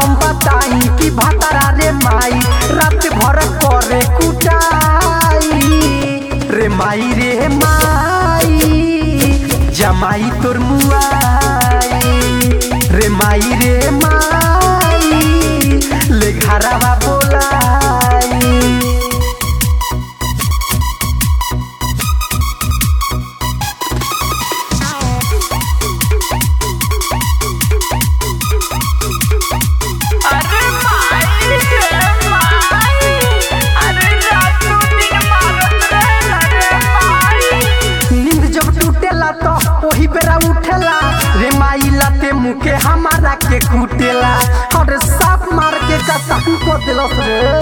हम बताई कि भतरा रे माई रात भर करे कुटाई रे माई रे माई जमाई तोर मुआई रे माई रे माई ले घरवा बोलाई अरे माई रे माई अरे रातों दिन मारत रहे अरे माई नींद जब टूटेला तो वही बेरा उठेला रे माई लाते मुके हमारा के कूटेला और साफ मार के कसान को दिलस रे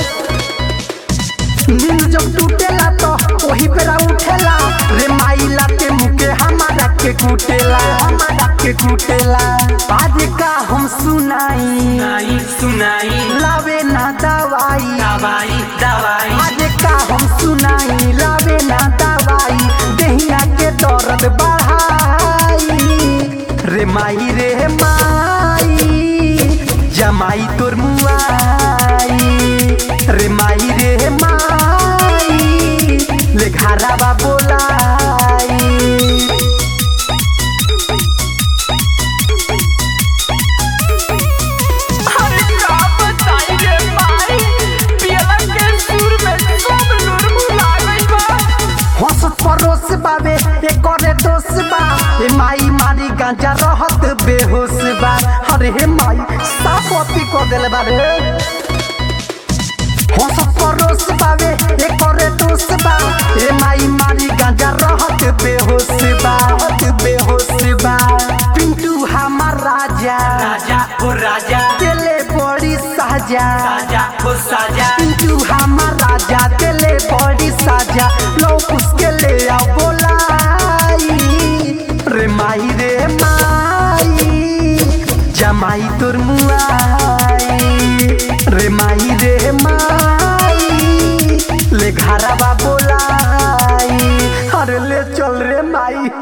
नींद जब टूटेला तो वही बेरा उठेला रे माई लाते मुके हमारा के कूटेला हमारा के कूटेला आज का हम सुनाई सुनाई सुनाई लावे ना दवाई दवाई दवाई आज का हम सुनाई लावे ना दवाई देहिया के दर्द बढ़ाई रे माई रे माई जमाई तोर मुआई रे माई रे माई ले घरवा बोलाई अरे का बताई रे माई पियला के सुर में सब नूर भुला गई बा हंसत परोस बाबे ए करे दोष बा ए माई मारी गांजा रहत बेहोश बा अरे हे माई साफ अति को देले बारे हंसत परोस बाबे ए करे दोष बा ए माई मारी गांजा रहत बेहोश बा रहत बेहोश बा पिंटू हमार राजा राजा ओ राजा दिले बड़ी साजा राजा ओ साजा पिंटू हमार राजा दिले बड़ी साजा लोग उसके ले आओ बोलाई रे माई रे माई जमाई तोर मुआ